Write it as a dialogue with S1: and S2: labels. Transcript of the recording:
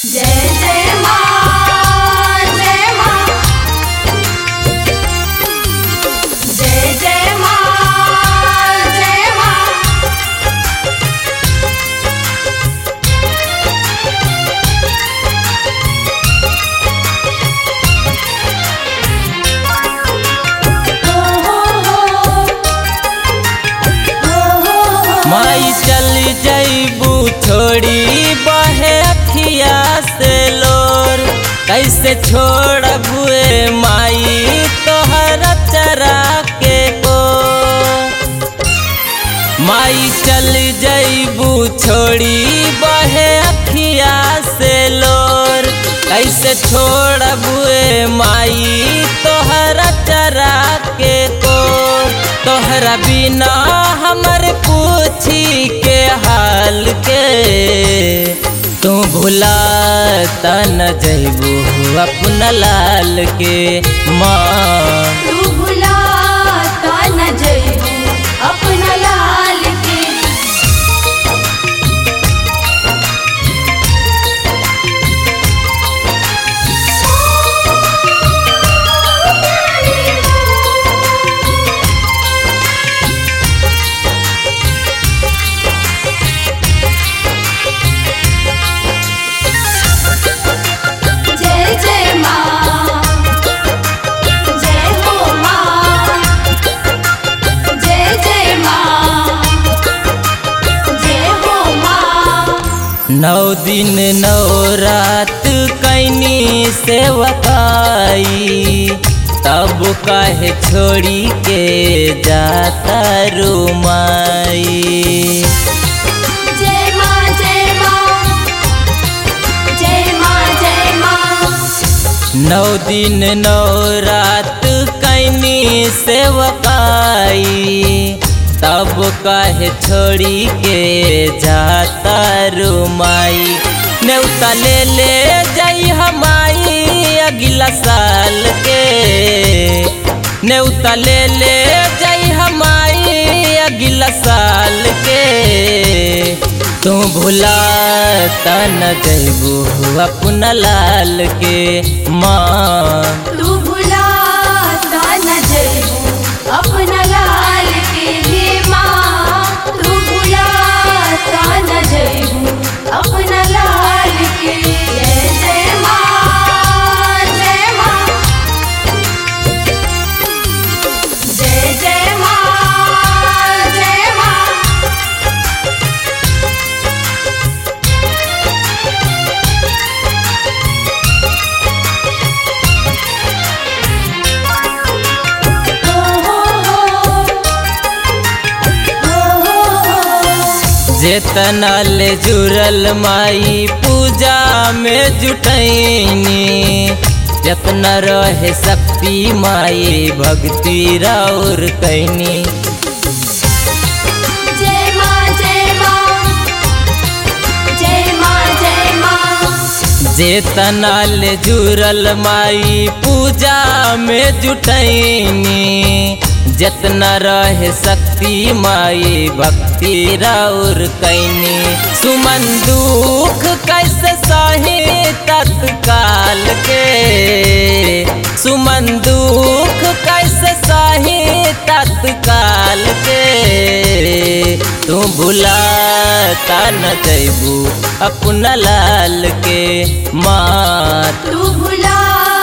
S1: जय जय माँ जय माँ जय जय माँ जय माँ हो हो हो हो हो
S2: माई चल जईबू छोड़ी बहे अखिया से लोर कैसे छोड़बुए माई तोहर चरा के को माई चल जईबू छोड़ी बहे अखिया से लोर कैसे छोड़बुए माई तोहरा चरा के को तोहरा बिना हमर पूछी के हाल के तू भुला न जइबू अपना लाल के माँ
S1: तू भुलाता न जइबू अपना लाल के जय जय माँ जय हो माँ जय जय माँ जय हो माँ
S2: नौ दिन नौ रात कैनी सेवकाई तब काहे छोड़ी के जाता रुमाई
S1: जय माँ जय माँ जय माँ जय माँ
S2: नौ दिन नौ रात कैनी सेवकाई तब काहे छोड़ी के जाता रुमाई नेवता ले ले जाई हमाई अगला साल के नेवता ले ले जाई हमाई अगला साल के तू भुला न जइबू अपना लाल के माँ
S1: तू भुलाता न जइबू अपना लाल के हे माँ तू भुलाता न जइबू अपना लाल के जय जय माँ जय माँ जय जय माँ जय माँ हो हो हो हो हो
S2: जेतना ले जुड़ल माई पूजा में जुटैनी जतना रहे शक्ति माई भक्ति राउर कैनी
S1: जय माँ जय माँ जय माँ जय माँ
S2: जेतना ले जुड़ल माई पूजा में जुटैनी जितना रहे शक्ति माई भक्ति राउर कैनी सुमन दुख कैसे सही तत्काल के सुमन दुख कैसे सही तत्काल के तू भुला न जइबू अपना लाल के माँ
S1: तू भुला